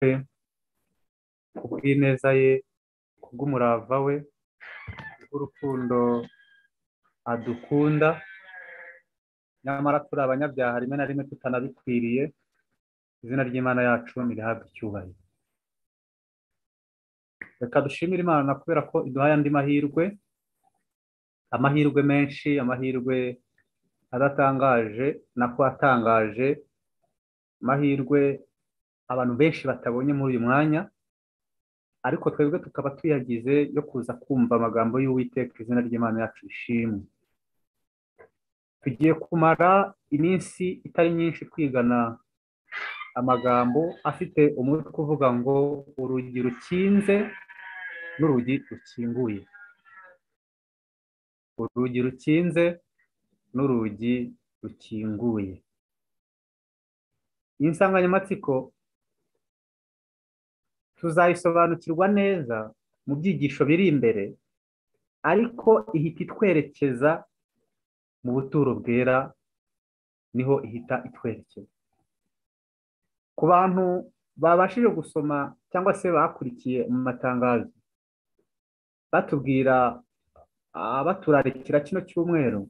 we kubw'ineza ye kubw'umurava we kubw'urukundo adukunda nyamara turi abanyabyaha rimwe na rimwe tutanabikwiriye izina ry'imana yacu ntirihabwe icyubahiro reka dushimire imana kubera ko iduhaye andi mahirwe amahirwe menshi amahirwe adatangaje nako atangaje amahirwe abantu benshi batabonye muri uyu mwanya ariko twebwe tukaba tuyagize yo kuza kumva amagambo y'uwiteka izina ry'imana yacu ishimwe tugiye kumara iminsi itari myinshi twigana amagambo afite umutwe uvuga ngo urugi rukinze n'urugi rukinguye urugi rukinze n'urugi rukinguye iyi nsanganyamatsiko tuzayisobanukirwa neza mu byigisho biri imbere ariko ihita itwerekeza mu buturo bwera niho ihita itwerekeza ku bantu babashije gusoma cyangwa se bakurikiye mu matangazo batubwira baturarikira kino cyumweru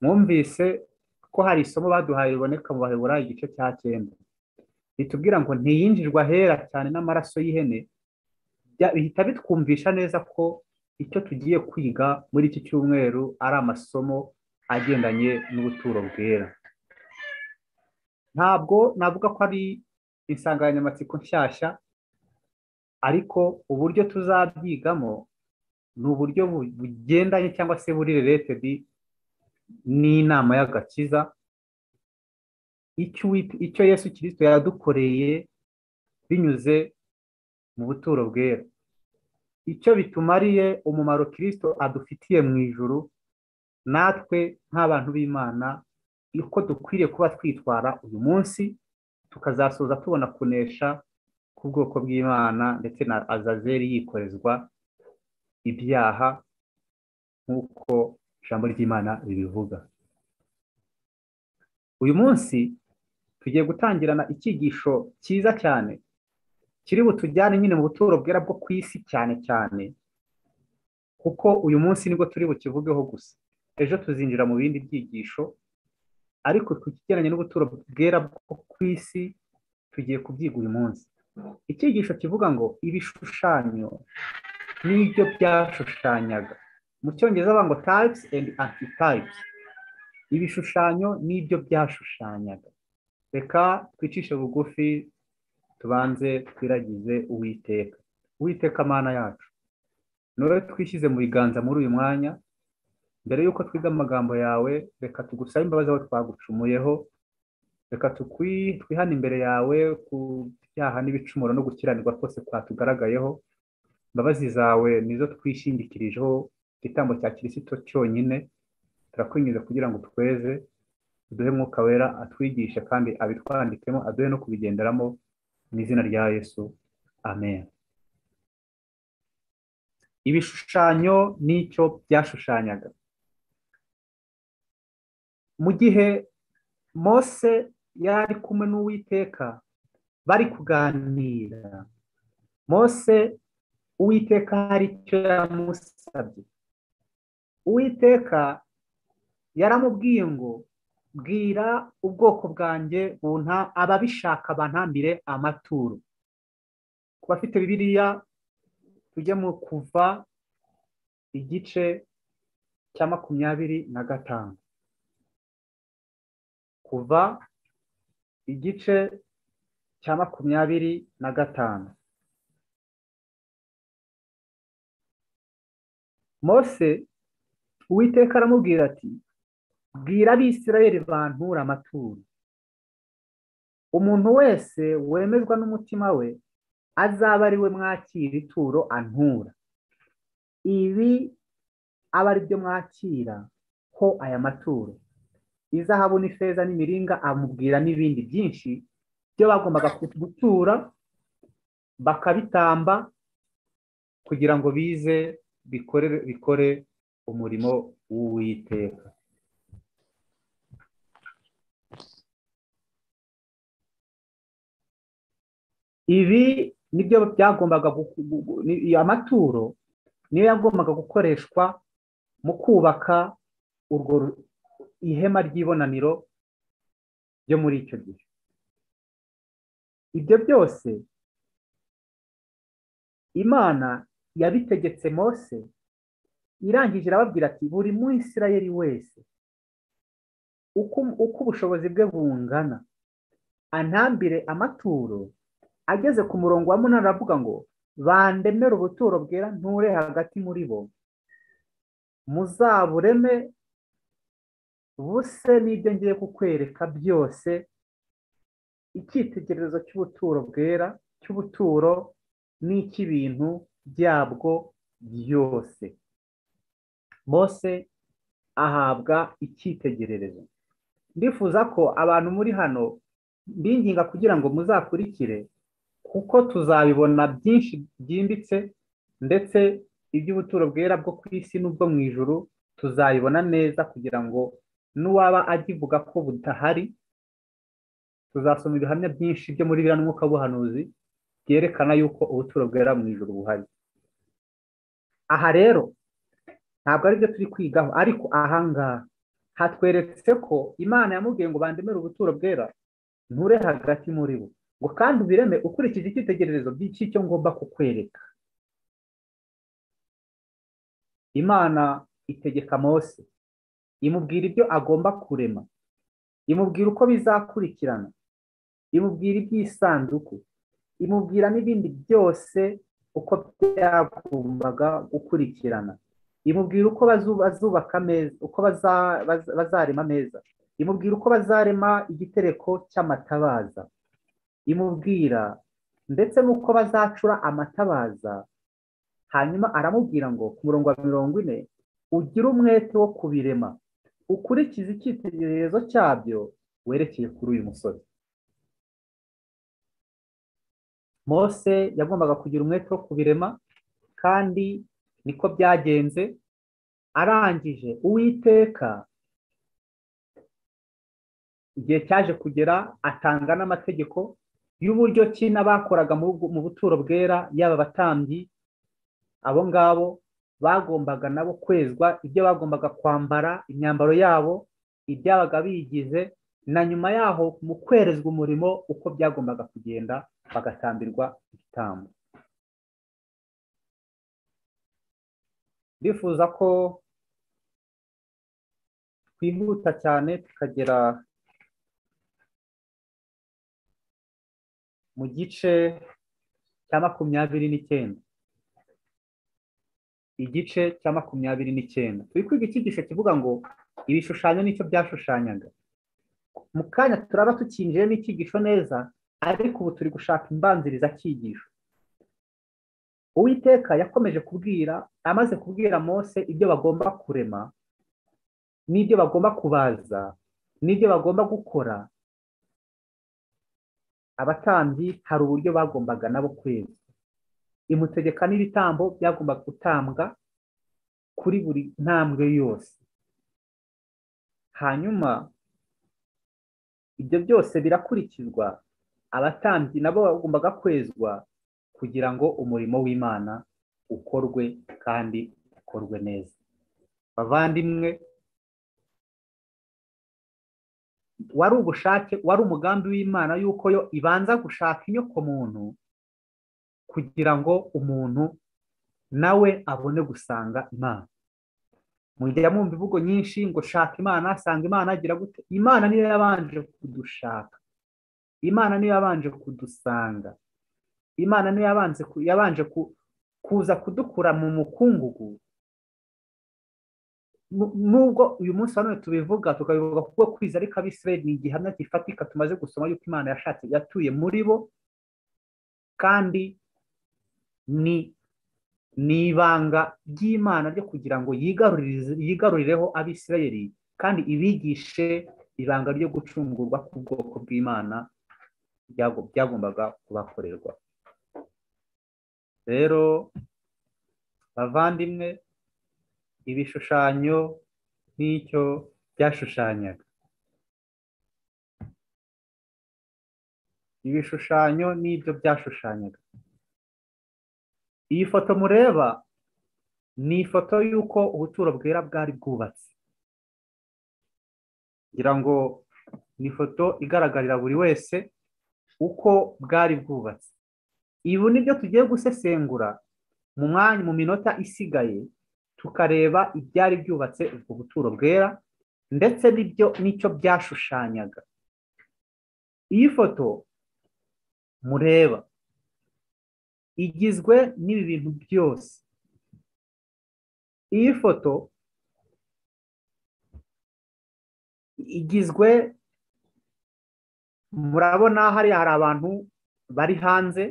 mwumvise ko hari isomo baduhaye riboneka mu baheburayo igice cya cyenda ritubwira ngo ntiyinjirwa ahera cyane n'amaraso y'ihene bihita bitwumvisha neza ko icyo tugiye kwiga muri iki cyumweru ari amasomo agendanye n'ubuturo bwera ntabwo navuga ko ari insanganyamatsiko nshyashya ariko uburyo tuzabyigamo ni uburyo bugendanye cyangwa se buri reletedi n'inama y'agakiza icyo yesu kirisito yadukoreye binyuze mu buturo bwera icyo bitumariye umumaro kirisito adufitiye mu ijuru natwe nk'abantu b'imana uko dukwiriye kuba twitwara uyu munsi tukazasoza tubona kunesha k'ubwoko bw'imana ndetse na azazeri yikorezwa ibyaha nk'uko ijambo ry'imana ribivuga uyu munsi tugiye gutangirana icyigisho cyiza cyane kiri butujyane nyine mu buturo bwera bwo ku isi cyane cyane kuko uyu munsi nibwo turi bukivugeho gusa ejo tuzinjira mu bindi byigisho ariko ku kigendanye n'ubuturo bwera bwo ku isi tugiye kubyiga uyu munsi icyigisho kivuga ngo ibishushanyo n'ibyo byashushanyaga mu cyongereza bavuga ngo tayipusi endi antitayipusi ibishushanyo n'ibyo byashushanyaga reka twicishe bugufi tubanze twiragize uwiteka uwiteka amana yacu nore twishyize mu biganza muri uyu mwanya mbere y'uko twiga amagambo yawe reka tugusabe imbabazi aho twagucumuyeho reka twihane imbere yawe ku byaha n'ibicumuro no gukiranirwa kose twatugaragayeho imbabazi zawe nizo twishingikirijeho igitambo cya kirisito cyonyine turakwinyuza kugira ngo tweze uduhe mwuka wera atwigishe kandi abitwandikemo aduhe no kubigenderamo mu izina rya yesu amen ibishushanyo n'icyo byashushanyaga mu gihe mose yari kumwe n'uwiteka bari kuganira mose uwiteka hari icyo yamusabye uwiteka yaramubwiye ngo bwira ubwoko bwanjye bunta ababishaka bantambire amaturo ku bafite bibiriya tujya mu kuva igice cya makumyabiri na gatanu kuva igice cya makumyabiri na gatanu mose uwiteka aramubwira ati bwira abisirayeli bantura amaturo umuntu wese wemezwa n'umutima we azaba ari we mwakira ituro antura ibi aba ari byo mwakira ho aya maturo izahabu n'ifeza n'imiringa amubwira n'ibindi byinshi byo bagombaga gutura bakabitamba kugira ngo bize bikore umurimo w'uwiteka ibi nibyo byagombaga gu- gu- gu- ni- amaturo niyo yagombaga gukoreshwa mu kubaka urwo ru- ihema ry'ibonaniro ryo muri icyo gihe ibyo byose imana yabitegetse mose irangije irababwira ati buri mwisirayeli wese uko uko ubushobozi bwe bungana antambire amaturo ageze ku murongo wa munani aravuga ngo bandemere ubuturo bwera nture hagati muri bo muzabureme buse n'ibyo ngiye kukwereka byose icyitegererezo cy'ubuturo bwera cy'ubuturo n'icy'ibintu byabwo byose mose ahabwa icyitegererezo ndifuza ko abantu muri hano mbinginga kugira ngo muzakurikire kuko tuzabibona byinshi byimbitse ndetse iby'ubuturo bwera bwo ku isi n'ubwo mu ijuru tuzayibona neza kugira ngo n'uwaba agivuga ko budahari tuzasoma ibihamya byinshi byo muri biriya n'umwuka w'ubuhanuzi byerekana yuko ubuturo bwera mu ijuru buhari aha rero ntabwo ari byo turi kwigaho ariko ahangaha hatweretse ko imana yamubwiye ngo bandemere ubuturo bwera nture hagati muri bo ngo kandi ubireme ukurikije icyitegererezo cy'icyo ngomba kukwereka imana itegeka mose imubwira ibyo agomba kurema imubwira uko bizakurikirana imubwira iby'isanduku imubwira n'ibindi byose uko byagombaga gukurikirana imubwira uko bazu- bazubaka ameza uko baza- baza- bazarema ameza imubwira uko bazarema igitereko cy'amatabaza imubwira ndetse n'uko bazacura amatabaza hanyuma aramubwira ngo ku murongo wa mirongo ine ugire umwete wo kubirema ukurikize icyitegererezo cyabyo werekeye kuri uyu musore mose yagombaga kugira umwete wo kubirema kandi niko byagenze arangije uwiteka igihe cyaje kugera atanga n'amategeko y'uburyo ki n'abakoraga mu bwo- mu buturo bwera yaba abatambyi abo ngabo bagombaga nabo kwezwa ibyo bagombaga kwambara imyambaro yabo ibyabaga bigize na nyuma yaho mu kwerezwa umurimo uko byagombaga kugenda bagatambirwa igitambo ndifuza ko twihuta cyane tukagera mu gice cya makumyabiri n'icyenda igice cya makumyabiri n'icyenda turi kwiga icyigisho kivuga ngo ibishushanyo nicyo byashushanyaga mu kanya turaba tukinjiye n'icyigisho neza ariko ubu turi gushaka imbanziriza cyigisho uwiteka yakomeje kubwira amaze kubwira mose ibyo bagomba kurema n'ibyo bagomba kubaza n'ibyo bagomba gukora abatambyi hari uburyo bagombaga nabo kweza imutegeka n'ibitambo byagombaga gutambwa kuri buri ntambwe yose hanyuma ibyo byose birakurikizwa abatambyi nabo bagombaga kwezwa kugira ngo umurimo w'imana ukorwe kandi ukorwe neza bavandimwe wari ubushake wari umugambi w'imana yuko yo ibanza gushaka inyoko muntu kugira ngo umuntu nawe abone gusanga imana mujya mwumva imvugo nyinshi ngo shaka imana sanga imana agira gute imana niyo yabanje kudushaka imana niyo yabanje kudusanga imana niyo yabanze ku- yabanje ku- kuza kudukura mu mukungugu Nu- nubwo uyu munsi wa none tubivuga tukabivuga kubwo kwiza ariko abisirayeli ni igihamya gifatika tumaze gusoma yuko imana yashatse yatuye muri bo kandi ni ni ibanga ry'imana ryo kugira ngo yigaruririze- yigarurireho abisirayeli kandi ibigishe ibanga ryo gucungurwa k'ubwoko bw'imana byago- byagombaga kubakorerwa rero bavandimwe ibishushanyo nk'icyo byashushanyaga ibishushanyo n'ibyo byashushanyaga iyi foto mureba ni ifoto y'uko ubuturo bwera bwari bwubatse ngira ngo ni ifoto igaragarira buri wese uko bwari bwubatse ibi ni byo tugiye gusesengura mu mwanya mu minota isigaye tukareba ibyari byubatse ubwo buturo bwera ndetse n'ibyo n'icyo byashushanyaga iyi foto mureba igizwe n'ibi bintu byose iyi foto igizwe murabona hariya hari abantu bari hanze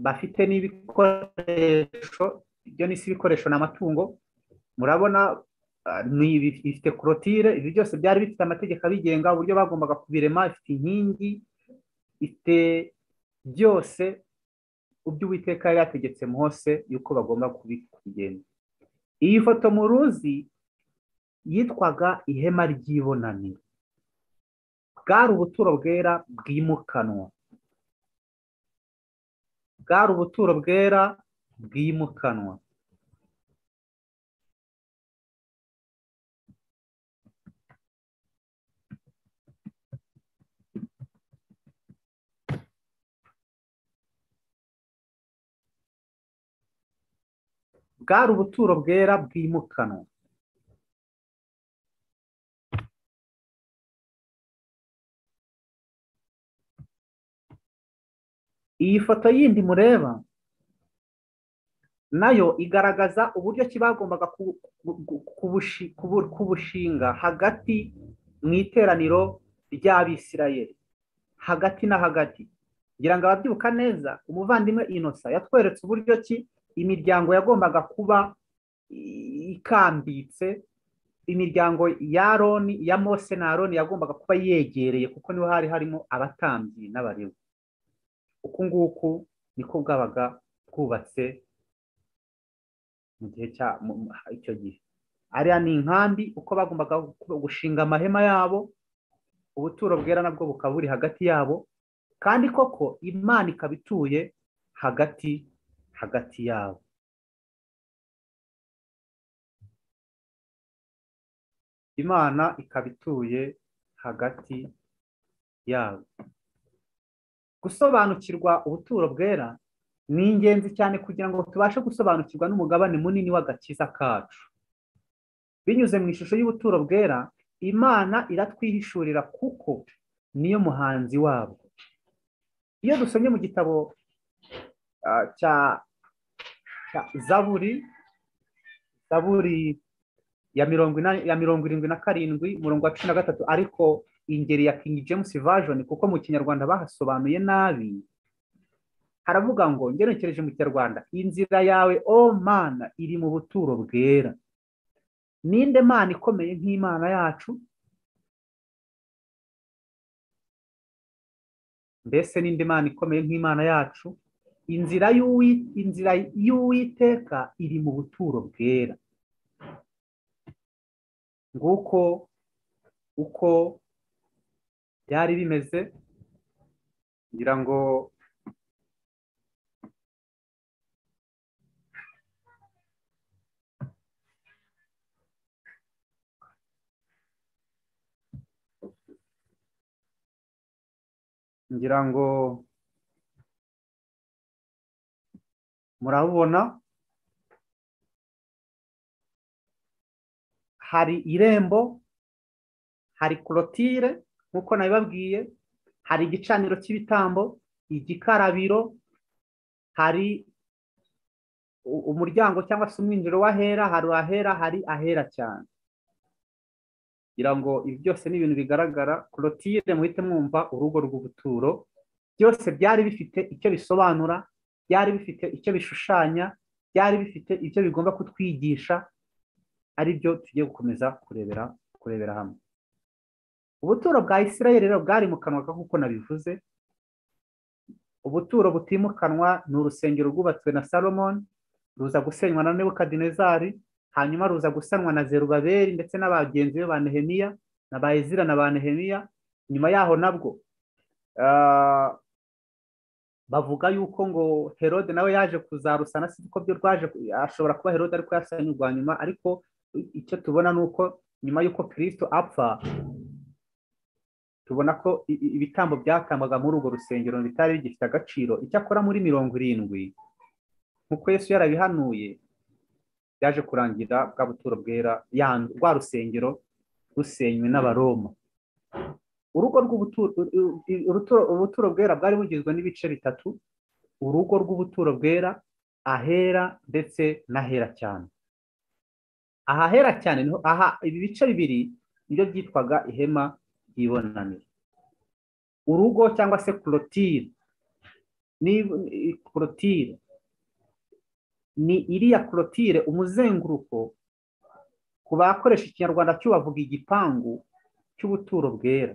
bafite n'ibikoresho ibyo ni ibikoresho ni amatungo murabona ifite korotire ibi byose byari bifite amategeko abigenga uburyo bagombaga kubirema ifite inkingi ifite byose ubyo uwiteka yari yategetse hose yuko bagomba kubigenda iyi foto mu ruzi yitwaga ihema ry'ibonaniro bwari ubuturo bwera bwimukanwa bwari ubuturo bwera bwimukanwa bwari ubuturo bwera bwimukanwa iyi foto yindi mureba nayo igaragaza uburyo ki bagombaga kubushinga hagati mu iteraniro ry'abisirayeri hagati na hagati ngira ngo ababyibuka neza umuvandimwe inosa yatweretse uburyo ki imiryango yagombaga kuba ikambitse imiryango ya roni ya mose na roni yagombaga kuba yegereye kuko niho hari harimo abatambyi n'abarewe uku nguku niko bwabaga bwubatse mu gihe cya icyo gihe ariya ni inkambi uko bagombaga gushinga amahema yabo ubuturo bwera nabwo bukaba buri hagati yabo kandi koko imana ikaba ituye hagati hagati yabo imana ikaba ituye hagati yabo gusobanukirwa ubuturo bwera ni ingenzi cyane kugira ngo tubashe gusobanukirwa n'umugabane munini w'agakiza kacu binyuze mu ishusho y'ubuturo bwera imana iratwihishurira kuko niyo muhanzi wabwo iyo dusomye mu gitabo cya zaburi zaburi ya mirongo ya mirongo irindwi na karindwi umurongo wa cumi na gatatu ariko ingeri ya King James version kuko mu kinyarwanda bahasobanuye nabi haravuga ngo ngenekereje mu kinyarwanda inzira yawe o mana iri mu buturo bwera ninde mana ikomeye nk'imana yacu mbese ninde mana ikomeye nk'imana yacu inzira inzira y'uwiteka iri mu buturo bwera nguko uko byari bimeze ngira ngo ngira ngo murabona hari irembo hari korotire nk'uko nabibabwiye hari igicaniro cy'ibitambo igikarabiro hari umuryango cyangwa se umwinjiro w'ahera hari ahera hari ahera cyane kugira ngo ibi byose ni ibintu bigaragara korotire muhite mwumva urugo rw'ubuturo byose byari bifite icyo bisobanura byari bifite icyo bishushanya byari bifite icyo bigomba kutwigisha ari byo tugiye gukomeza kurebera kurebera hamwe ubuturo bwa isirayeli rero bwari mu kanwa nk'uko nabivuze ubuturo butimukanwa ni urusengero rwubatswe na salomoni ruza gusenywa na nebukadinezari hanyuma ruza gusanwa na zerubaberi ndetse n'abagenzi be ba nehemiya na ba ezira na ba nehemiya nyuma yaho nabwo bavuga yuko ngo herode nawe yaje kuzarusana si ko byo rwaje ashobora kuba herode ariko yasanye urwa nyuma ariko icyo tubona ni uko nyuma y'uko kirisito apfa tubona ko ibitambo byatambwaga muri urwo rusengero bitari bigifite agaciro icyakora muri mirongo irindwi nk'uko yesu yarabihanuye byaje kurangira bwa buturo bwera rwa rusengero rusenywe n'abaroma urugo ubuturo bwera bwari bugizwe n'ibice bitatu urugo rw'ubuturo bwera ahera ndetse n'ahera cyane ahahera cyane aha ibi bice bibiri nibyo byitwaga ihema ry'ibonaniro urugo cyangwa se korotire korotire ni iriya korotire umuzenguruko ku bakoresha ikinyarwanda cy'ubavuga igipangu cy'ubuturo bwera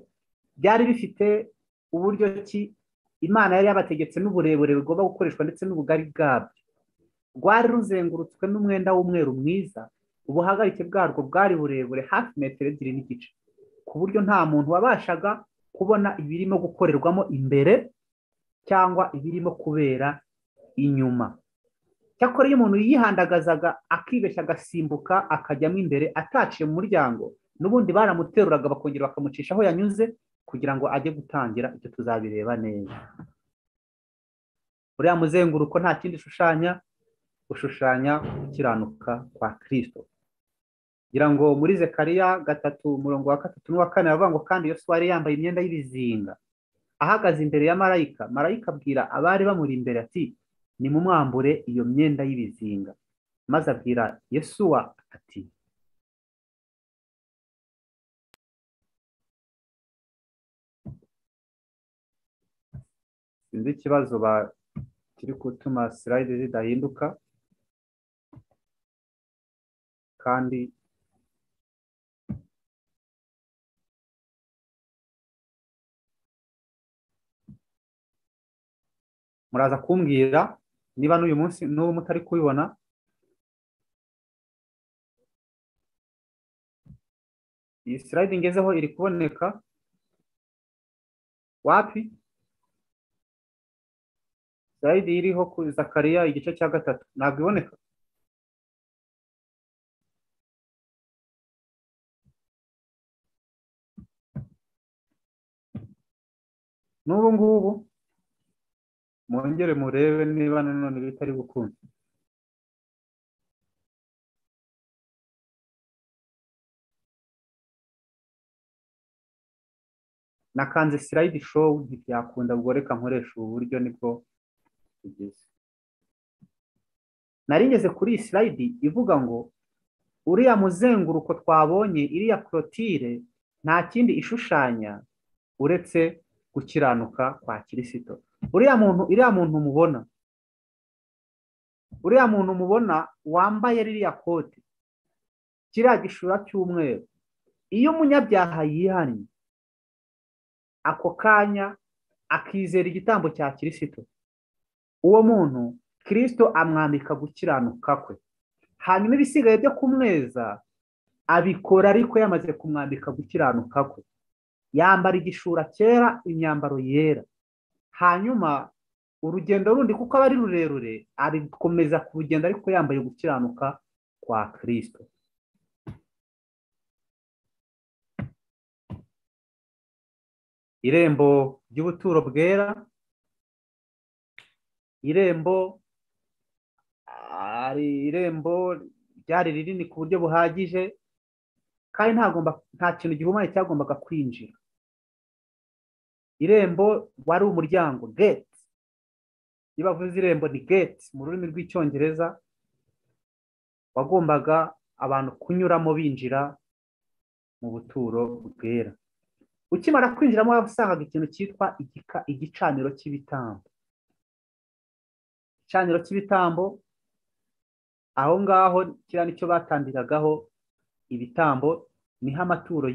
byari bifite uburyo ki imana yari yabategetse n'uburebure bugomba gukoreshwa ndetse n'ubugari bwabyo rwari ruzengurutswe n'umwenda w'umweru mwiza ubuhagarike bwarwo bwari burebure hafi metero ebyiri n'igice ku buryo nta muntu wabashaga kubona ibirimo gukorerwamo imbere cyangwa ibirimo kubera inyuma cyakora iyo umuntu yihandagazaga akibeshya agasimbuka akajyamo imbere ataciye mu muryango n'ubundi baramuteruraga bakongera bakamucisha aho yanyuze kugira ngo ajye gutangira ibyo tuzabireba neza uriya muzenguruko nta kindi ushushanya ushushanya gukiranuka kwa kirisito ngira ngo muri zekariya gatatu umurongo wa gatatu n'uwa kane baravuga ngo kandi yose wari yambaye imyenda y'ibizinga ahagaze imbere ya marayika marayika abwira abari bamuri imbere ati nimumwambure iyo myenda y'ibizinga maze abwira yesuwa ati sinzi ikibazo kiri gutuma sirayide zidahinduka kandi muraza kumbwira niba n'uyu munsi n'ubu mutari kubibona iyi sirayide ngezeho iri kuboneka wapi sirayidi iriho kuri zakariya igice cya gatatu ntabwo iboneka n'ubu ngubu mwongere murebe niba nanone bitari gukunda nakanze sirayidi showu ntibyakunda ubwo reka nkoresha ubu buryo nibwo tugeze nari ngeze kuri iyi sirayidi ivuga ngo uriya muzenguruko twabonye iriya korotire nta kindi ishushanya uretse gukiranuka kwa kirisito uriya muntu iriya muntu mubona uriya muntu mubona wambaye ririya kote kiriya gishura cy'umweru iyo umunyabyaha yihannye ako kanya akizera igitambo cya kirisito uwo muntu kirisito amwambika gukiranuka kwe hanyuma ibisigaye byo kumweza abikora ariko yamaze kumwambika gukiranuka kwe yambara igishura cyera imyambaro yera hanyuma urugendo rundi kuko aba ari rurerure arikomeza ku rugendo ariko yambaye gukiranuka kwa kirisito irembo ry'ubuturo bwera irembo ari irembo ryari rinini ku buryo buhagije kandi nta kintu gihumanye cyagombaga kwinjira irembo wari umuryango gate iyo bavuze irembo ni gate mu rurimi rw'icyongereza wagombaga abantu kunyuramo binjira mu buturo bwera ukimara kwinjiramo wasangaga ikintu cyitwa igicaniro cy'ibitambo igicaniro cy'ibitambo aho ngaho kiriya nicyo batambiragaho ibitambo niho amaturo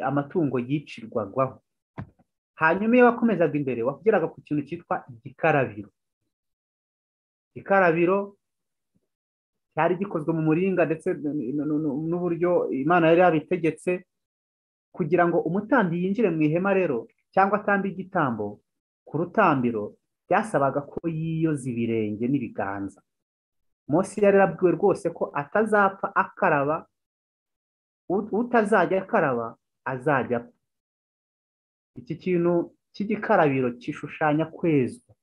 amatungo yicirwagaho hanyuma iyo wakomezaga imbere wakugeraga ku kintu cyitwa igikarabiro igikarabiro cyari gikozwe mu muringa ndetse n'uburyo imana yari yabitegetse kugira ngo umutambyi yinjire mu ihema rero cyangwa atambe igitambo ku rutambiro byasabaga ko yiyoza ibirenge n'ibiganza Mose yari yarabwiwe rwose ko atazapfa akaraba utazajya akaraba azajya apfa iki kintu cy'igikarabiro kishushanya kwezwa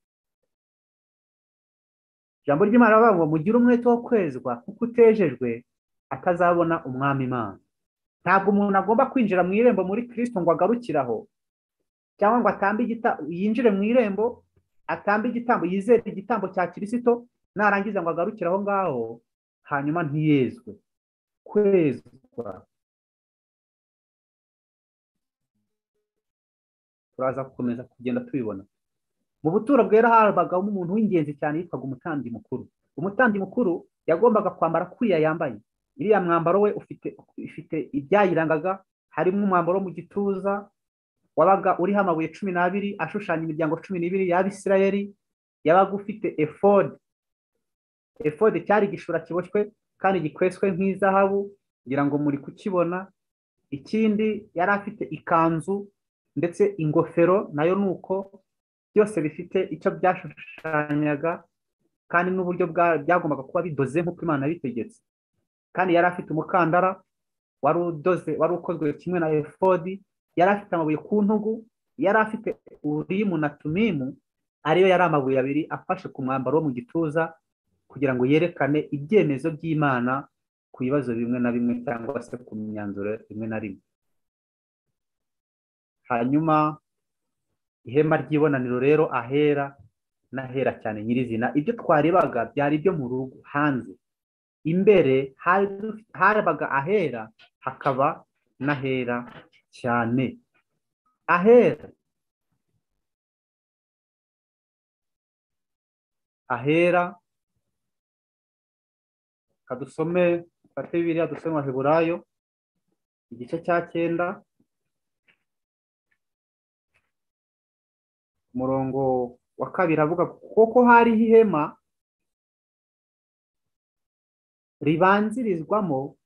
ijambo ry'imana baravuga ngo mugire umwete wo kwezwa kuko utejejwe atazabona umwami imana ntabwo umuntu agomba kwinjira mu irembo muri kirisito ngo agarukiraho cyangwa ngo atambe yinjire mu irembo atambe igitambo yizere igitambo cya kirisito narangiza ngo agarukire aho ngaho hanyuma ntiyezwe kwezwa turaza gukomeza kugenda tubibona mu buturo bwera habagamo umuntu w'ingenzi cyane yitwaga umutambyi mukuru umutambyi mukuru yagombaga kwambara kuriya yambaye iriya mwambaro we ufite ifite ibyayirangaga harimo umwambaro wo mu gituza wabaga uriho amabuye cumi n'abiri ashushanya imiryango cumi n'ibiri y'abisirayeri yabaga ufite efode efode cyari igishura kiboshywe kandi gikweswe nk'izahabu ngira ngo muri kukibona ikindi yari afite ikanzu ndetse ingofero nayo ni uko byose bifite icyo byashushanyaga kandi n'uburyo byagombaga kuba bidoze nk'uko imana yabitegetse kandi yari afite umukandara wari udoze wari ukozwe kimwe na efodi yari afite amabuye ku ntugu yari afite urimu na tumimu ariyo yari amabuye abiri afashe ku mwambaro wo mu gituza kugira ngo yerekane ibyemezo by'imana ku bibazo bimwe na bimwe cyangwa se ku myanzuro rimwe na rimwe hanyuma ihema ry'ibonaniro rero ahera n'ahera cyane nyirizina ibyo twarebaga byari ibyo mu rugo hanze imbere habaga ahera hakaba n'ahera cyane ahera ahera kadusome fate bibiriya dusome waheburayo igice cya cyenda umurongo wa kabiri avuga kuko hariho ihema ribanzirizwamo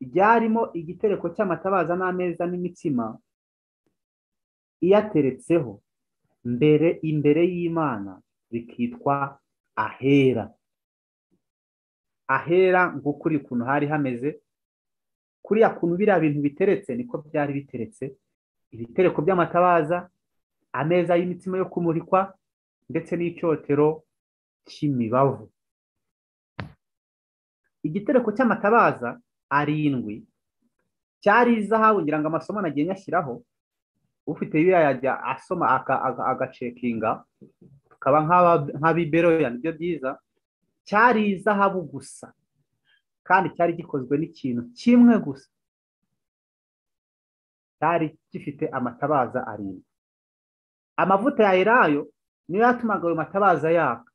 ryarimo igitereko cy'amatabaza n'ameza n'imitsima iyateretseho mbere imbere y'imana bikitwa ahera ahera nguko uri ukuntu hari hameze kuriya kuntu biriya bintu biteretse niko byari biteretse ibitereko by'amatabaza ameza y'imitsima yo kumurikwa ndetse n'icyotero cy'imibavu igitereko cy'amatabaza arindwi cyari izahabu ngira ngo amasomo nagiye nyashyiraho ufite biriya yajya asoma agacekinga tukaba nk'abiberoya nibyo byiza cyari izahabu gusa kandi cyari gikozwe n'ikintu kimwe gusa cyari gifite amatabaza arindwi amavuta ya elayo niyo yatumaga ayo matabaza yaka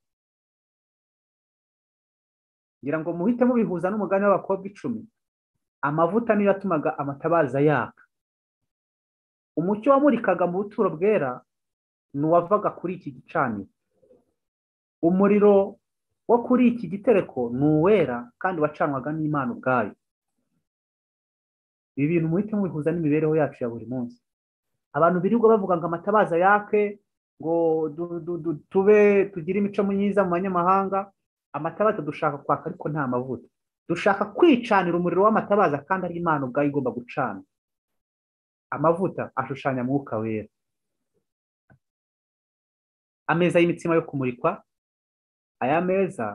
ngira ngo muhite mubihuza n'umugani w'abakobwa icumi amavuta niyo yatumaga amatabaza yaka umucyo wamurikaga mu buturo bwera ni uwavaga kuri iki gicaniro umuriro wo kuri iki gitereko ni uwera kandi wacanwaga n'imana ubwayo ibi bintu muhite mubihuza n'imibereho yacu ya buri munsi abantu birirwa bavuga ngo amatabaza yake ngo tube tugire imico myiza mu banyamahanga amatabaza dushaka kwaka ariko nta mavuta dushaka kwicanira umuriro w'amatabaza kandi ari imana ubwayo igomba gucana amavuta ashushanya mwuka wera ameza y'imitsima yo kumurikwa aya meza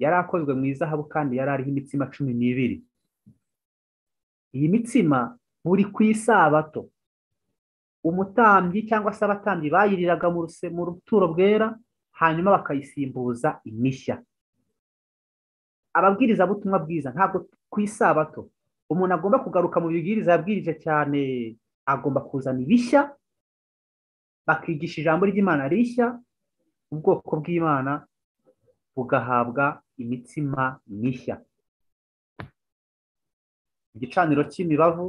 yari akozwe mu izahabu kandi yari ariho imitsima cumi n'ibiri iyi mitsima buri ku isabato umutambyi cyangwa se abatambyi bayiriraga mu ruturo bwera hanyuma bakayisimbuza imishya ababwiriza butumwa bwiza ntabwo ku isabato umuntu agomba kugaruka mu bibwiriza yabwirije cyane agomba kuzana ibishya bakigisha ijambo ry'imana rishya ubwoko bw'imana bugahabwa imitsima mishya igicaniro cy'imibavu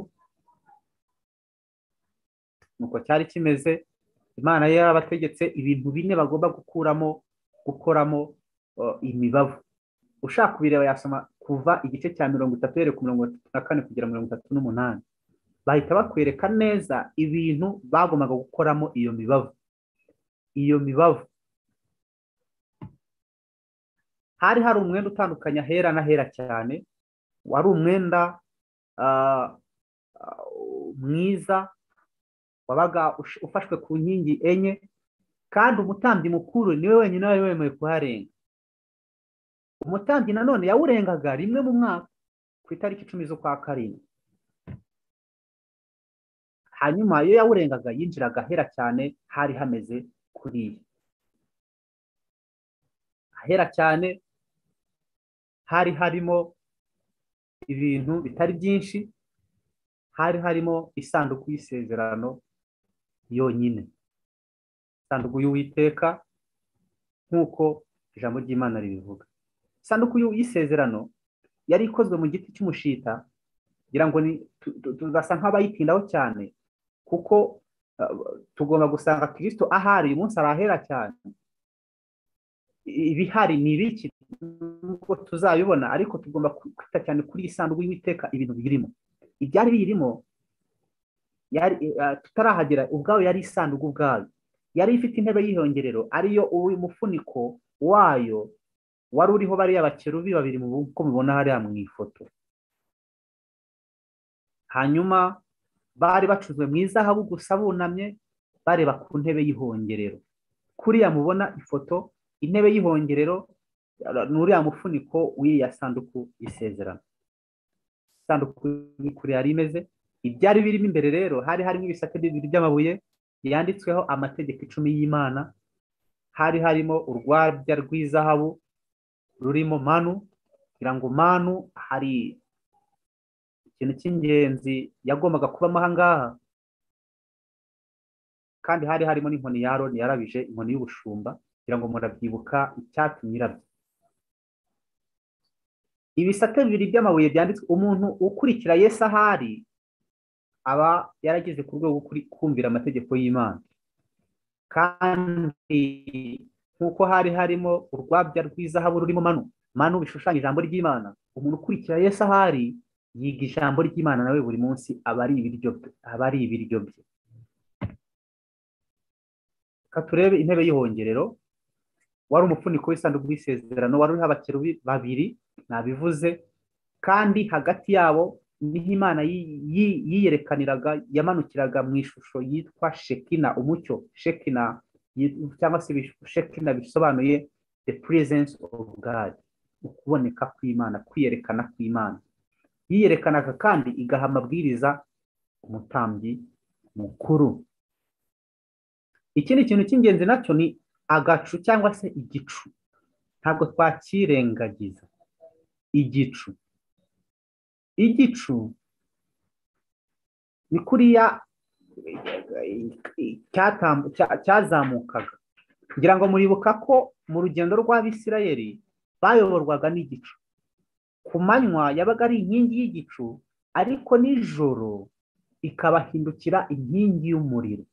nuko cyari kimeze imana yari yarabategetse ibintu bine bagomba gukuramo gukoramo imibavu ushaka kubireba yasoma kuva igice cya mirongo itatu yere ku mirongo itatu na kane kugera mirongo itatu n'umunani bahita bakwereka neza ibintu bagombaga gukoramo iyo mibavu iyo mibavu hari hari umwenda utandukanya ahera n'ahera cyane wari umwenda mwiza wabaga ufashwe ku nkingi enye kandi umutambyi mukuru niwe wenyine wari wemewe kuharenga umutambyi nanone yawurengaga rimwe mu mwaka ku itariki icumi z'ukwa karindwi hanyuma iyo yawurengaga yinjiraga ahera cyane hari hameze kuriya ahera cyane hari harimo ibintu bitari byinshi hari harimo isanduku y'isezerano yonyine isanduku y'uwiteka nk'uko ijambo ry'imana ribivuga isanduku y'isezerano yari ikozwe mu giti cy'umushita kugira ngo tugasa nk'abayitindaho cyane kuko tugomba gusanga kirisito ahari uyu munsi arahera cyane ibihari ni ibiki nubwo tuzabibona ariko tugomba kwita cyane kuri iyi sanduku y'uwiteka ibintu birimo ibyari biyirimo tutarahagera ubwayo yari isanduku ubwayo yari ifite intebe y'ihongerero ariyo umufuniko wayo wari uriho bariya bakerubi babiri uko mubona hariya mu ifoto hanyuma bari bacuzwe mu izahabu gusa bunamye bareba ku ntebe y'ihongerero kuriya mubona ifoto intebe y'ihongerero ni uriya mufuniko w'iya sanduku isezerano isanduku ni kure yari imeze ibyari birimo imbere rero hari harimo ibisate bibiri by'amabuye yanditsweho amategeko icumi y'imana hari harimo urwabya rw'izahabu rurimo manu kugira ngo manu hari ikintu cy'ingenzi yagombaga kubamo ahangaha kandi hari harimo n'inkoni ya roni yarabije inkoni y'ubushumba kugira ngo murabyibuka icyatsi nyirabyo ibisate bibiri by'amabuye byanditswe umuntu ukurikira yesi ahari aba yarageze ku rwego kumvira amategeko y'imana kandi nk'uko hari harimo urwabya rw'izahabu rurimo manu manu bishushanya ijambo ry'imana umuntu ukurikira yesi ahari yiga ijambo ry'imana nawe buri munsi aba ari ibiryo bye reka turebe intebe y'ihongerero wari umufuniko w'isanduku y'isezerano wari uriho abakerubi babiri nabivuze kandi hagati yabo niho imana yiyerekaniraga yamanukiraga mu ishusho yitwa shekina umucyo shekina cyangwa se shekina bisobanuye the presence of God ukuboneka kw'imana kwiyerekana kw'imana yiyerekanaga kandi igaha amabwiriza umutambyi mukuru ikindi kintu cy'ingenzi nacyo ni agacu cyangwa se igicu ntabwo twakirengagiza igicu igicu ni kuriya cyazamukaga kugira ngo muribuka ko mu rugendo rw'abisirayeri bayoborwaga n'igicu ku manywa yabaga ari inkingi y'igicu ariko nijoro ikabahindukira inkingi y'umuriro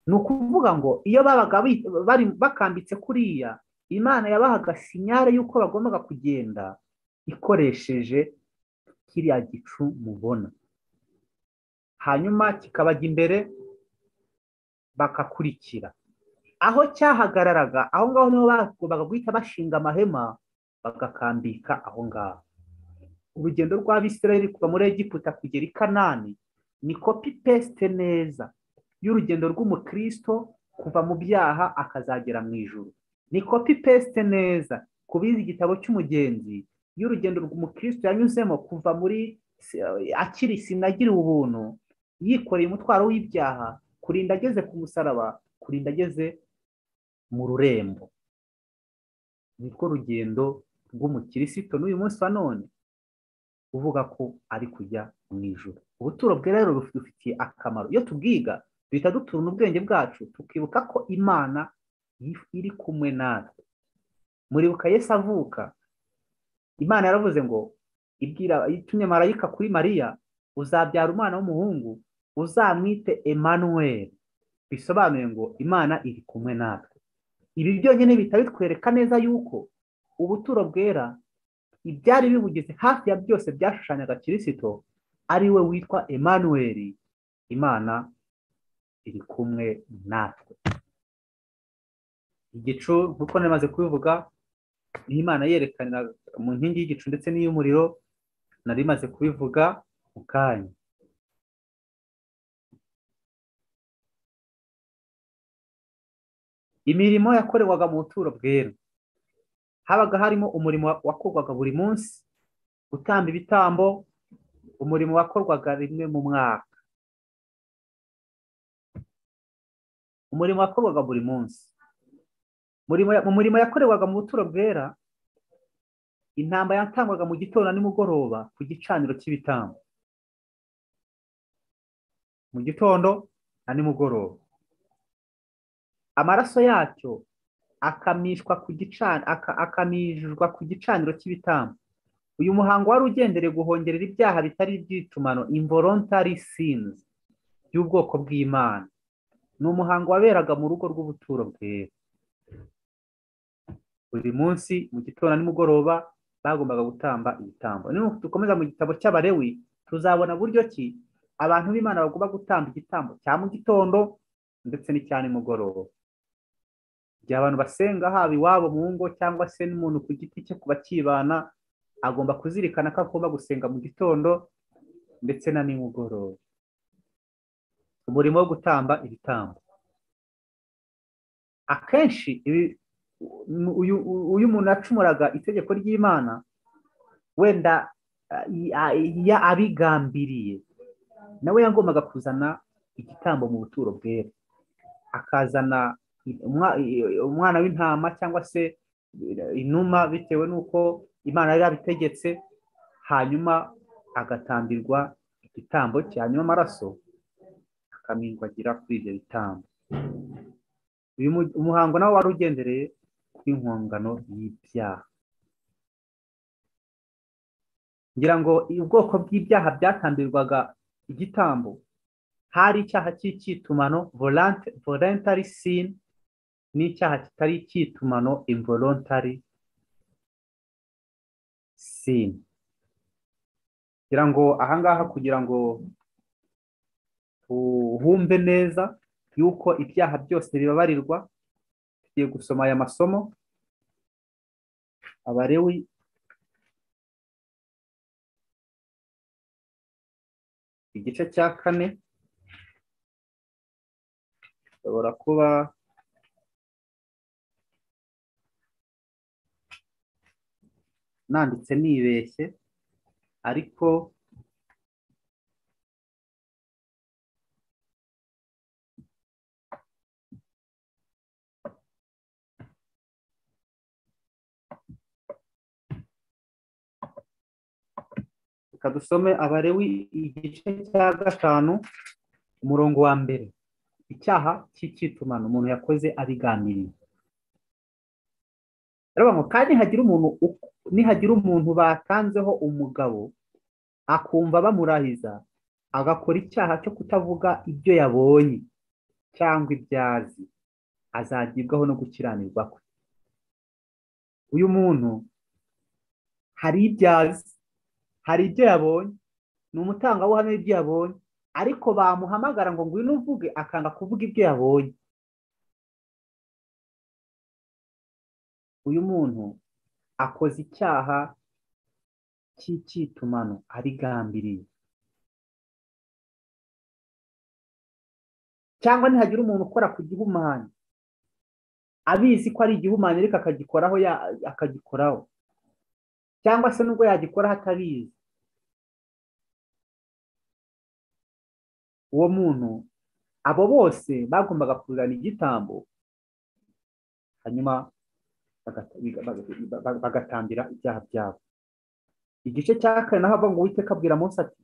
ni ukuvuga ngo iyo babaga bari bakambitse kuriya imana yabahaga sinyare y'uko bagombaga kugenda ikoresheje kiriya gicu mubona hanyuma kikabajya imbere bakakurikira aho cyahagararaga aho ngaho niho bagombaga guhita bashinga amahema bagakambika aho ngaho urugendo rw'abisirayeri kuva muri egiputa kugera i kanani ni kopi pesite neza y'urugendo rw'umukristo kuva mu byaha akazagera mu ijuru ni kopi pesite neza ku bizi igitabo cy'umugenzi y'urugendo rw'umukristo yanyuzemo kuva muri akiri sinagiriwe ubuntu yikoreye umutwaro w'ibyaha kurinda ageze ku musaraba kurinda ageze mu rurembo nirwo rugendo rw'umukirisito n'uyu munsi wa none uvuga ko ari kujya mu ijoro ubuturo bwe rero budufitiye akamaro iyo tubwiga duhita duturana ubwenge bwacu tukibuka ko imana iri kumwe natwe muribuka yesi avuka imana yaravuze ngo ibwira itumye marayika kuri mariya uzabyara umwana w'umuhungu uzamwite Emmanuel bisobanuye ngo imana iri kumwe natwe ibi byonyine bihita bitwereka neza yuko ubuturo bwera ibyari bibugize hafi ya byose byashushanyaga kirisito ari we witwa Emmanuel imana iri kumwe natwe igicu nk'uko namaze kubivuga niho imana yerekanira mu nkingi y'igicu ndetse n'iy'umuriro nari maze kubivuga mu kanya imirimo yakorerwaga mu buturo bwera habaga harimo umurimo wakorwaga buri munsi gutamba ibitambo umurimo wakorwaga rimwe mu mwaka umurimo wakorwaga buri munsi mu murimo yakorerwaga mu buturo bwera intamba yatangwaga mu gitondo na nimugoroba ku gicaniro cy'ibitambo mu gitondo na nimugoroba amaraso yacyo akamishwa ku gicaniro akamishwa ku gicaniro cy'ibitambo uyu muhango wari ugendereye guhongerera ibyaha bitari iby'itumano involuntary sins by'ubwoko bw'imana ni umuhango waberaga mu rugo rw'ubuturo bwera buri munsi mu gitondo nimugoroba bagombaga gutamba ibitambo dukomeza mu gitabo cy'abarewi tuzabona buryo ki abantu b'imana bagomba gutamba igitambo cya mu gitondo ndetse n'icya nimugoroba igihe abantu basenga haba iwabo mu ngo cyangwa se n'umuntu ku giti cye kuba kibana agomba kuzirikana ko agomba gusenga mu gitondo ndetse na nimugoroba umurimo wo gutamba ibitambo akenshi uyu muntu yacumuraga itegeko ry'imana wenda abigambiriye nawe yagombaga kuzana igitambo mu buturo bwera akazana umwana w'intama cyangwa se inuma bitewe n'uko imana yari yabitegetse hanyuma agatambirwa igitambo cye hanyuma amaraso akamingwagira kuri ibyo bitambo uyu umuhango nawe wari ugendereye kuri nkongano y'ibyaha ngira ngo ubwoko bw'ibyaha byatambirwaga igitambo hari icyaha cy'icyitumano voluntary sin n'icyaha kitari icyitumano involuntary sin ngira ngo ahangaha kugira ngo uhumbe neza yuko ibyaha byose bibabarirwa tugiye gusoma aya masomo abarewi igice cya kane bishobora kuba nanditse nibeshye ariko reka dusome abarewi igice cya gatanu umurongo wa mbere icyaha cy'icyitumano umuntu yakoze abigambiriye baravuga ngo kandi nihagira umuntu batanzeho umugabo akumva bamurahiza agakora icyaha cyo kutavuga ibyo yabonye cyangwa ibyazi azagibwaho no gukiranirwa kwe uyu muntu hari ibyazi hari ibyo yabonye ni umutangabuhamya w'ibyo yabonye ariko bamuhamagara ngo ngwino uvuge akanga kuvuga ibyo yabonye uyu muntu akoze icyaha cy'icyitumano arigambiriye cyangwa ntihagira umuntu ukora ku gihumanya abizi ko ari igihumanya ariko akagikoraho akagikoraho cyangwa se nubwo yagikora hatabizi uwo muntu abo bose bagombaga kuzana igitambo hanyuma bagatambira ibyaha byabo igice cya kane naho avuga ngo witeka abwira munsi ati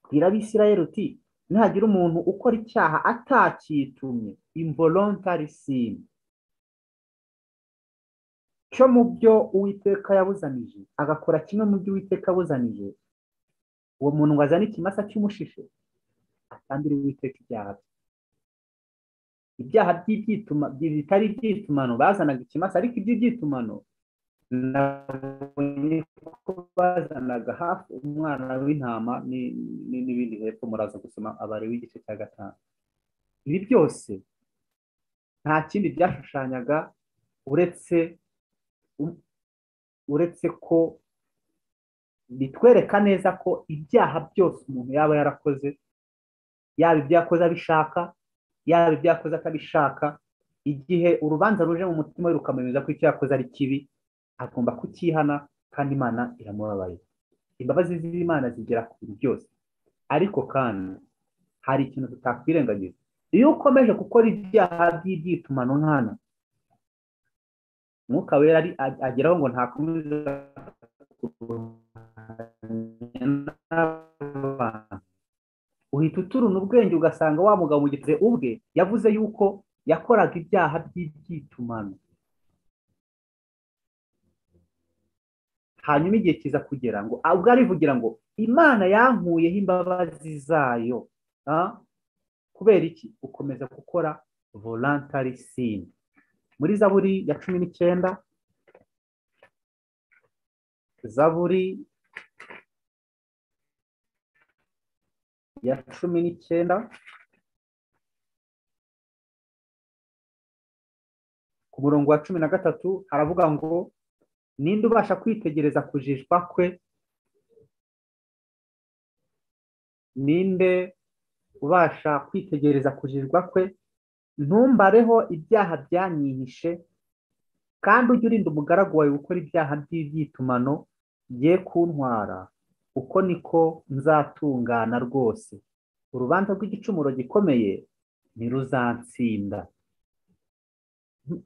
bwira abisirayeli uti ntihagira umuntu ukora icyaha atakitumye involuntary sin cyo mu byo uwiteka yabuzanije agakora kimwe mu byo uwiteka yabuzanije uwo muntu ngo azane ikimasa cy'umushishe atambire uwiteka ibyaha bye ibyaha bitari ibyitumano bazanaga ikimasa ariko iby'ibitumano nabonye ko bazanaga hafi umwana w'intama n'ibindi hepfo muraza gusoma abari w'igice cya gatanu ibi byose nta kindi byashushanyaga uretse uretse ko bitwereka neza ko ibyaha byose umuntu yaba yarakoze yaba ibyo yakoze abishaka yaba ibyo yakoze atabishaka igihe urubanza ruje mu mutima we rukamwemeza ko icyo yakoze ari kibi agomba kukihana kandi imana iramubabaye imbabazi z'imana zigera ku bintu byose ariko kandi hari ikintu tutakwirengagiza iyo ukomeje gukora ibyaha by'iby'itumano nkana umwuka wera ageraho ngo ntakomeza uhita uturuna ubwenge ugasanga wa mugabo mu gihe ubwe yavuze yuko yakoraga ibyaha by'iby'itumano hanyuma igihe kiza kugira ngo ubwo arivugira ngo imana yankuyeho imbabazi zayo kubera iki gukomeza gukora volantari sini muri zaburi ya cumi n'icyenda zaburi ya cumi n'icyenda ku murongo wa cumi na gatatu haravuga ngo ninde ubasha kwitegereza kujijwa kwe ninde ubasha kwitegereza kujijwa kwe ntumbareho ibyaha byanyihishe kandi ujye urinda umugaragu wawe gukora ibyaha by'iby'itumano ye kuntwara uko niko nzatungana rwose urubanza rw'igicumuro gikomeye ntiruzansinda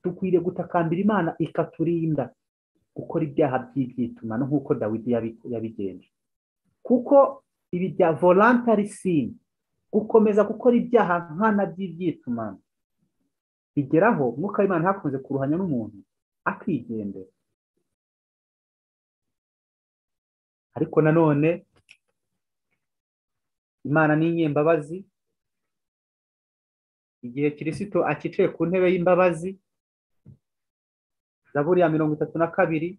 dukwiriye gutakambira imana ikaturinda gukora ibyaha by'iby'itumano nk'uko dawidi yabigenje kuko ibi bya volantari sini gukomeza gukora ibyaha nkana by'iby'itumano bigeraho umwuka w'imana ntakunze kuruhanya n'umuntu akigendera ariko nanone imana ni inyembabazi igihe kirisito akicaye ku ntebe y'imbabazi zaburi ya mirongo itatu na kabiri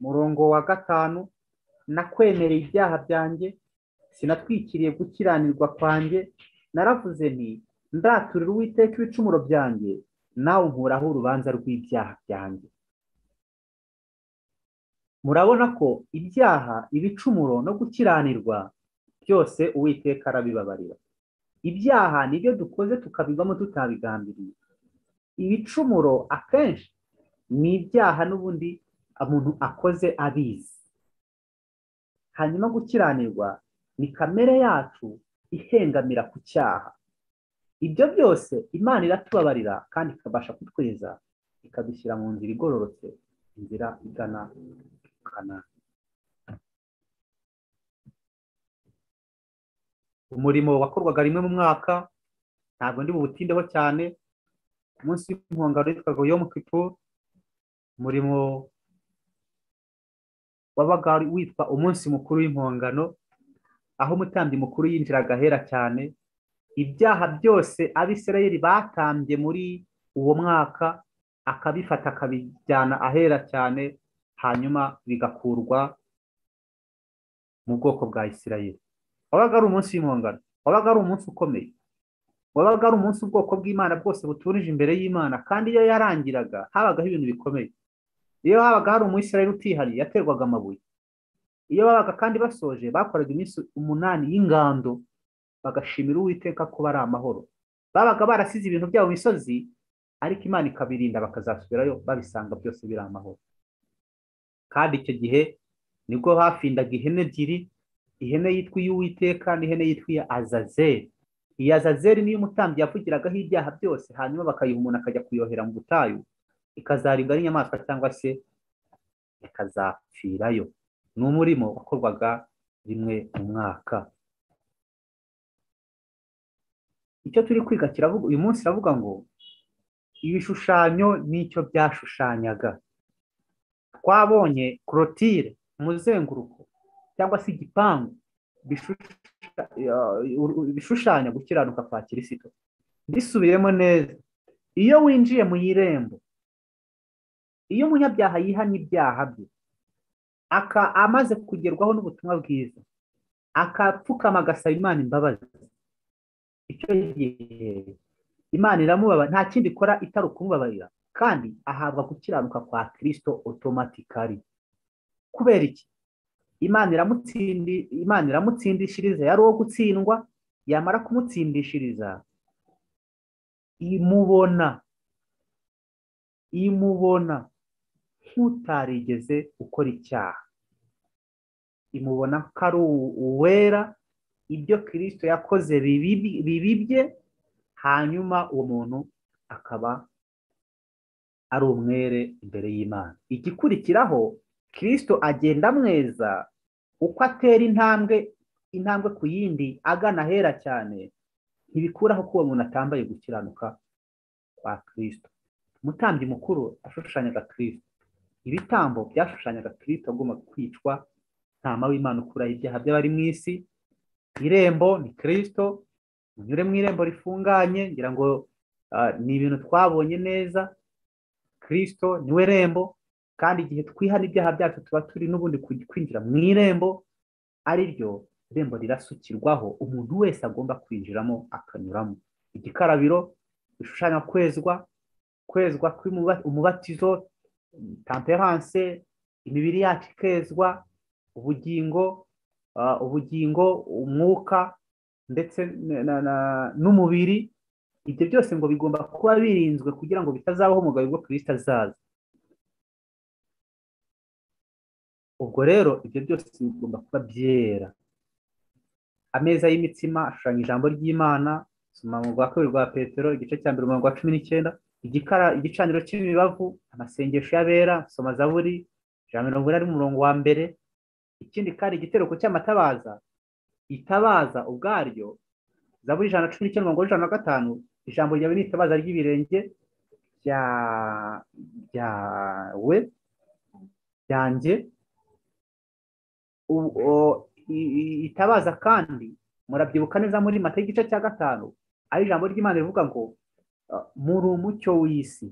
murongo wa gatanu nakwemereye ibyaha byanjye sinatwikiriye gukiranirwa kwanjye naravuze nti ndaturira uwiteka ibicumuro byanjye nawe nkuraho urubanza rw'ibyaha byanjye murabona ko ibyaha ibicumuro no gukiranirwa byose uwiteka arabibabarira ibyaha nibyo dukoze tukabivamo tutabigambiriye ibicumuro akenshi ni ibyaha n'ubundi umuntu akoze abizi hanyuma gukiranirwa ni kamere yacu ihengamira ku cyaha ibyo byose imana iratubabarira kandi ikabasha kutweza ikadushyira mu nzira igororotse inzira igana kana umurimo wakorwaga rimwe mu mwaka ntabwo ndi buwutindeho cyane umunsi w'impongano witwaga yo mu kipu umurimo wabaga witwa umunsi mukuru w'impongano aho umutambyi mukuru yinjiraga ahera cyane ibyaha byose abisirayeli batambye muri uwo mwaka akabifata akabijyana ahera cyane hanyuma bigakurwa mu bwoko bwa isirayeli wabaga ari umunsi w'impongano wabaga ari umunsi ukomeye wabaga ari umunsi ubwoko bw'imana bwose buturije imbere y'imana kandi iyo yarangiraga habagaho ibintu bikomeye iyo habaga hari umuyisirayeli utihariye yaterwaga amabuye iyo babaga kandi basoje bakoraga iminsi umunani y'ingando bagashimira uwiteka ko bari amahoro babaga barasize ibintu byabo misozi ariko imana ikabirinda bakazasubirayo babisanga byose biri amahoro kandi icyo gihe nibwo hafindaga ihene ebyiri ihene yitwa iy'uwiteka n'ihene yitwa iya azazeri iyi azazeri niyo umutambyi yavugiragaho ibyaha byose hanyuma bakayiha umuntu akajya kuyohera mu butayu ikazaribwa n'inyamaswa cyangwa se ikazapfirayo ni umurimo wakorwaga rimwe mu mwaka icyo turi kwiga kiravuga uyu munsi iravuga ngo ibishushanyo n'icyo byashushanyaga twabonye korotire umuzenguruko cyangwa se igipangu bishushanya gukiranuka kwa kirisito bisubiremo neza iyo winjiye mu irembo iyo umunyabyaha yihanye ibyaha bye aka amaze kugerwaho n'ubutumwa bwiza akapfukama agasaba imana imbabazi icyo gihe imana iramubabara nta kindi ikora itari ukumubabarira kandi ahabwa gukiranuka kwa kirisito otomatikari kubera iki imana iramutsindi imana iramutsindishiriza yari uwo gutsindwa yamara kumutsindishiriza imubona imubona nk'utarigeze ukora icyaha imubona ko ari uwera ibyo kirisito yakoze bibibye hanyuma uwo muntu akaba ari umwere imbere y'imana igikurikiraho kirisito agenda amweza uko atera intambwe intambwe ku yindi agana ahera cyane ntibikuraho ko uwo muntu atambaye gukiranuka kwa kirisito umutambyi mukuru ashushanyaga kirisito ibitambo byashushanyaga kirisito agomba kwicwa ntama w'imana ukuraho ibyaha by'abari mu isi irembo ni kirisito munyure mu irembo rifunganye ngira ngo ni ibintu twabonye neza kirisito niwe rembo kandi igihe twihana ibyaha byacu tuba turi n'ubundi kwinjira mu irembo ari ryo irembo rirasukirwaho umuntu wese agomba kwinjiramo akanyuramo igikarabiro bishushanya kwezwa kwezwa umubatizo tamperanse imibiri yacu ikezwa ubugingo ubugingo umwuka ndetse n'umubiri ibyo byose ngo bigomba kuba birinzwe kugira ngo bitazabaho umugabo bwo kirisita azaza ubwo rero ibyo byose bigomba kuba byera ameza y'imitsima ashushanya ijambo ry'imana soma mu rwa kabiri rwa petero igice cya mbere umurongo wa cumi n'icyenda igicaniro cy'imibavu amasengesho y'abera soma zaburi ijana mirongo inani n'umurongo wa mbere ikindi kandi igitereko cy'amatabaza itabaza ubwaryo zaburi ijana na cumi n'icyenda mirongo ijana na gatanu ijambo ryawe ni itabaza ry'ibirenge ryawe byanjye itabaza kandi murabyibuka neza muri mata y'igice cya gatanu ari ijambo ry'imana rivuga ngo muri umucyo w'isi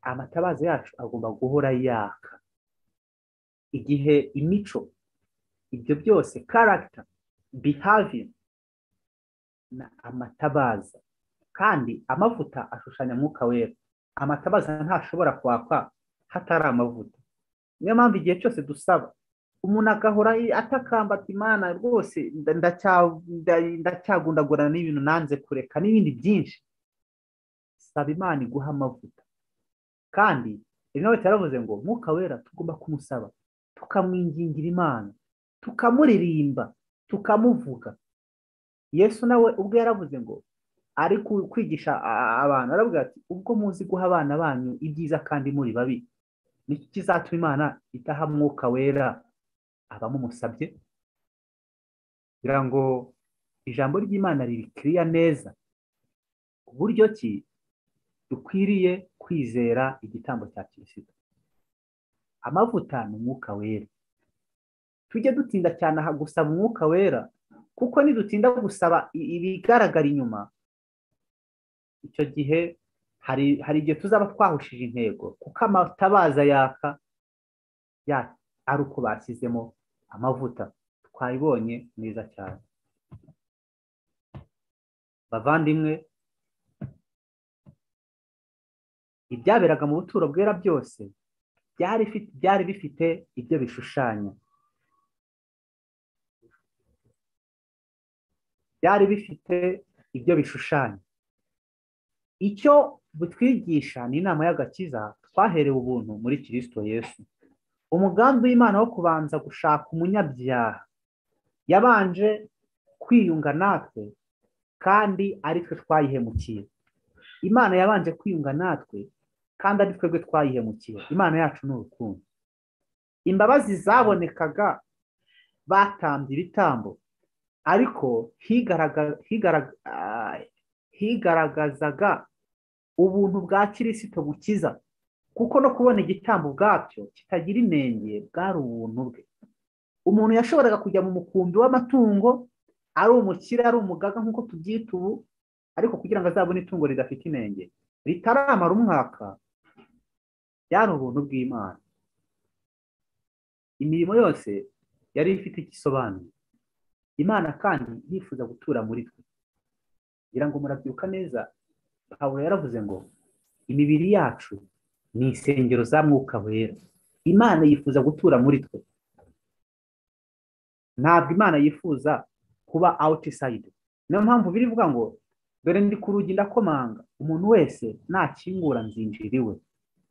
amatabaza yacu agomba guhora yaka igihe imico ibyo byose karagita bihavi na amatabaza kandi amavuta ashushanya mwuka wera amatabaza ntashobora kwakwa hatari amavuta niyo mpamvu igihe cyose dusaba umuntu agahora atakamba ati imana rwose ndacyagundagurana n'ibintu nanze kureka n'ibindi byinshi saba imana iguha amavuta kandi rimwe wese yaravuze ngo mwuka wera tugomba kumusaba tukamwingingira imana tukamuririmba tukamuvuga yesu nawe ubwo yaravuze ngo ari kwigisha abantu aravuga ati ubwo muzi guha abana banyu ibyiza kandi muri babi nicyo kizatuma imana itaha mwuka wera abamumusabye kugira ngo ijambo ry'imana ribikiriya neza uburyo ki dukwiriye kwizera igitambo cya kirisito amavuta ni umwuka wera tujye dutinda cyane aha gusaba umwuka wera kuko nidutinda gusaba ibigaragara inyuma icyo gihe hari igihe tuzaba twahushije intego kuko amatabaza yaka ari uko bashyizemo amavuta twayibonye neza cyane bavandimwe ibyaberaga mu buturo bwera byose byari bifite ibyo bishushanya byari bifite ibyo bishushanya icyo butwigisha ni inama y'agakiza twaherewe ubuntu muri kirisito yesu umugambi w'imana wo kubanza gushaka umunyabyaha yabanje kwiyunga natwe kandi ari twe twayihemukiye imana yabanje kwiyunga natwe kandi ari twebwe twayihemukiye imana yacu ni urukundo imbabazi zabonekaga batambye ibitambo ariko higaragazaga ubuntu bwa kirisito bukiza kuko no kubona igitambo ubwabyo kitagira inenge bwari ubuntu bwe umuntu yashoboraga kujya mu mukumbi w'amatungo ari umukire ari umugaga nk'uko tubyita ubu ariko kugira ngo azabone itungo ridafite inenge ritaramara umwaka byari ubuntu bw'imana imirimo yose yari ifite igisobanuro imana kandi yifuza gutura muri twe kugira ngo murabyibuka neza pawulo yaravuze ngo imibiri yacu ni insengero za mwuka wera imana yifuza gutura muri twe ntabwo imana yifuza kuba awutisayidi niyo mpamvu biri bivuga ngo dore ndi ku rugi ndakomanga umuntu wese nakingura nzinjira iwe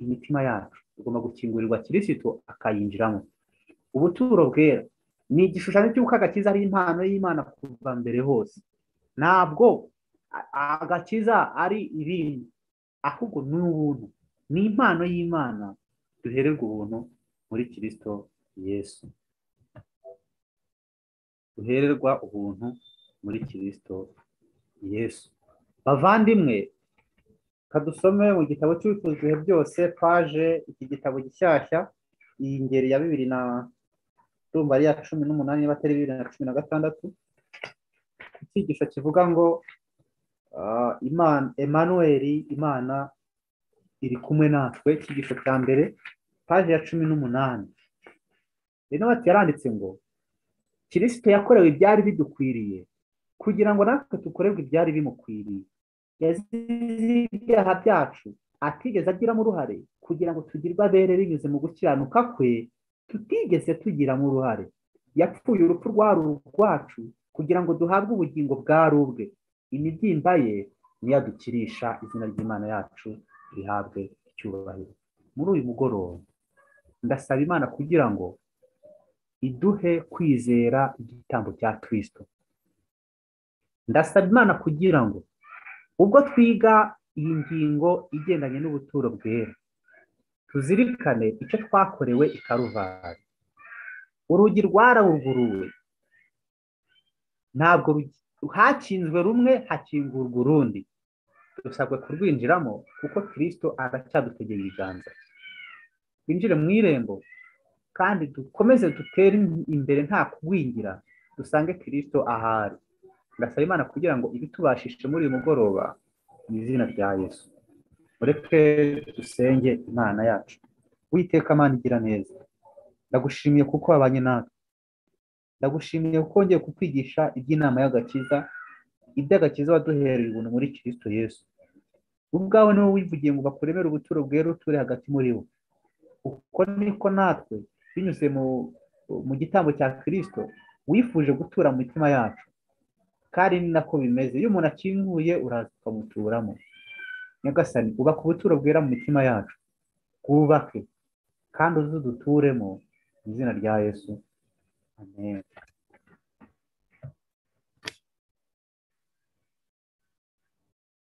imitima yacu tugomba gukingurirwa kirisitu akayinjiramo ubuturo bwera ni igishushanyo cy'uko agakiza ari impano y'imana kuva mbere hose ntabwo agakiza ari ibindi ahubwo ni ubuntu ni impano y'imana duhererwa ubuntu muri kirisito yesu duhererwa ubuntu muri kirisito yesu bavandimwe kadusome mu gitabo cy'ubifuzwe byose paje iki gitabo gishyashya iyi ngeri ya bibiri na rumba ari iya cumi n'umunani niba atari bibiri na cumi na gatandatu icyigisho kivuga ngo imana emanuweli imana iri kumwe natwe icyigisho cya mbere paje ya cumi n'umunani rero bati yaranditse ngo kirisito yakorewe ibyari bidukwiriye kugira ngo natwe dukorerwe ibyari bimukwiriye yazize ibyaha byacu atigeze agiramo uruhare kugira ngo tugirwe abere binyuze mu gukiranuka kwe tutigeze tugiramo uruhare yapfuye urupfu rwari urwacu kugira ngo duhabwe ubugingo bwari ubwe imibyimba ye niyo dukirisha izina ry'imana yacu rihabwe icyubahiro muri uyu mugoroba ndasaba imana kugira ngo iduhe kwizera igitambo cya kirisito ndasaba imana kugira ngo ubwo twiga iyi ngingo igendanye n'ubuturo bwera tuzirikane icyo twakorewe i karuvari urugi rwarabuguruwe ntabwo hakinzwe rumwe hakingurwa urundi dusabwe kurwinjiramo kuko kirisito aracyadutegeye ibiganza twinjire mu irembo kandi dukomeze dutere imbere nta kugwingira dusange kirisito ahari ndasaba imana kugira ngo ibitubashije muri uyu mugoroba mu izina rya yesu ureke dusenge imana yacu witeka amana igira neza ndagushimiye kuko wabanye natwe ndagushimiye kuko wongeye kukwigisha iby'inama y'agakiza iby'agakiza waduhereye ubuntu muri kirisito yesu ubwawe niwe wivugiye ngo bakuremere ubuturo bwera uture hagati muri bo uko niko natwe binyuze mu gitambo cya kirisito wifuje gutura mu mitima yacu kandi ni nako bimeze iyo umuntu akinguye uraza ukamuturamo nyagasani ubaka ubuturo bwera mu mitima yacu bwubake kandi uzuduturemo mu izina rya yesu amen